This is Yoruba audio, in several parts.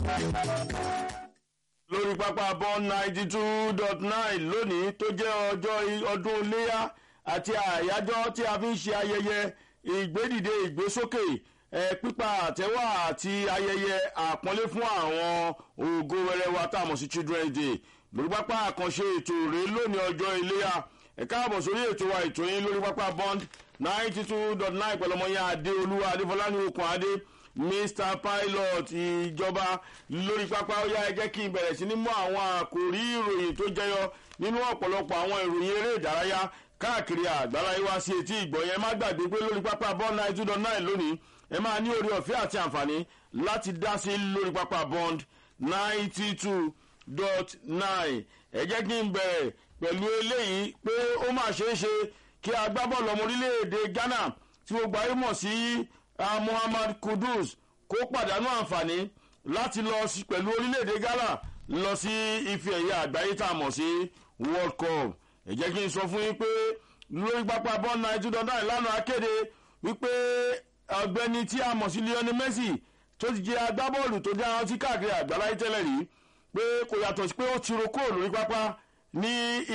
lórí pápá bọ́n ninety two dot nine lónìí tó jẹ́ ọjọ́ ọdún iléyà àti àyájọ́ tí a fi ń ṣe ayẹyẹ ìgbédìde ìgbésókè ẹ pípa àtẹ́wà àti ayẹyẹ àpọ́nlé fún àwọn ògo wẹrẹ wa tá a mọ̀ sí children's day lórí pápá àkànṣe ètò rèé lónìí ọjọ́ iléyà ẹ káàbọ̀ sórí ètò wa ètò yín lórí pápá bond ninety two dot nine pẹ̀lú ọmọ yẹn adéolúwa adéfọlá ní okùn adé mr pilot ìjọba lórí pápá ó yá ẹ jẹ́ kí n bẹ̀rẹ̀ sí ní mú àwọn àkòrí ìròyìn tó jẹyọ nínú ọ̀pọ̀lọpọ̀ àwọn ìròyìn eré ìdárayá káàkiri àgbáláyé wá sí etí ìgbọ̀ yẹn má gbàgbé pé lórí pápá bond ninety two dot nine lónìí ẹ máa ní orí ọ̀fẹ́ àti àǹfààní láti dá sí lórí pápá bond ninety two dot nine ẹ jẹ́ kí n bẹ̀rẹ̀ pẹ̀lú eléyìí pé ó máa ṣeé ṣe kí agbábọ́ọ̀lù ọmọ orílẹ̀-èdè ghana tí gbogbo ayé mọ̀ sí muhammad kudus kó pàdánù àǹfààní láti lọ sí pẹ̀lú orílẹ̀-èdè ghana lọ sí ife ẹ̀yẹ àgbáyé tá a mọ̀ sí world cup ẹ jẹ́ kí n sọ fún yín pé lórí pápá bọ́ọ̀lù náà two thousand lánàá akéde wípé ọ̀gbẹ́ni tí a mọ̀ sí lionel messi tó ti jẹ́ agbábọ́ọ̀lù tó jẹ́ àwọn tí káàkiri àgbáláyé tẹ́lẹ̀ rí pé kò yàtọ̀ sí pé ó ti ro kúrò lórí pápá ní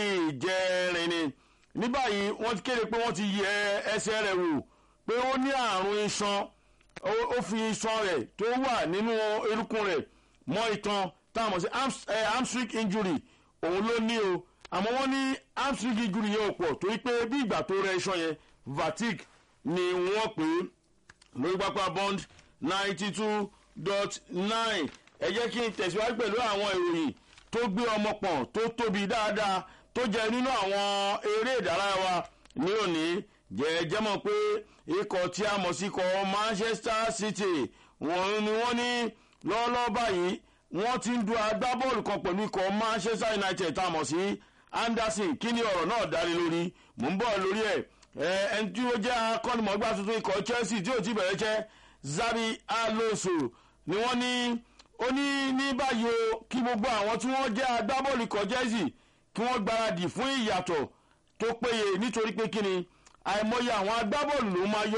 ìjẹrin ni ní báyìí wọ́n ti kéde pé wọ́n ti yẹ ẹsẹ̀ rẹ̀ wò pé ó ní àrùn iṣan ó fi iṣan rẹ̀ tó wà nínú erúkún rẹ̀ mọ́ itan táwọn mọ̀ sí hamstring injury òun ló ní o àmọ́ wọ́n ní hamstring injury yẹn ò pọ̀ torí pé bí ìgbà tó rẹ iṣan yẹn vatic ni wọ́n pè é lórí pápá bond ninety two dot nine ẹ jẹ́ kí n tẹ̀síwájú pẹ̀lú àwọn ìròyìn tó gbé ọmọ pọ̀n tó tóbi dáadáa tó jẹ nínú àwọn eré ìdárayá wa ní òní jẹ́ẹ́jẹ́ mọ̀ pé ikọ̀ tí a mọ̀ sí ikọ̀ manchester city wọ́n ni wọ́n ní lọ́wọ́lọ́wọ́ báyìí wọ́n ti ń du agbábọ́ọ̀lù kan pẹ̀lú ikọ̀ manchester united tá a mọ̀ sí anderson kí ni ọ̀rọ̀ náà darí lórí mò ń bọ̀ lórí ẹ̀ ẹni tí ó jẹ́ akọ́nimọ̀gbá tuntun ikọ̀ chelsea tí ò ti bẹ̀rẹ̀ jẹ́ zabi alonso ni wọ́n ní ó ní ní báyìí o kí gbogbo àwọn tí wọ́n jẹ́ agbábọ́ọ̀lù ikọ̀ chelsea kí wọ́n gbáradì fún ìyàtọ̀ tó péye nítorí pé kí ni àìmọye àwọn agbábọ́ọ̀lù ló máa yọ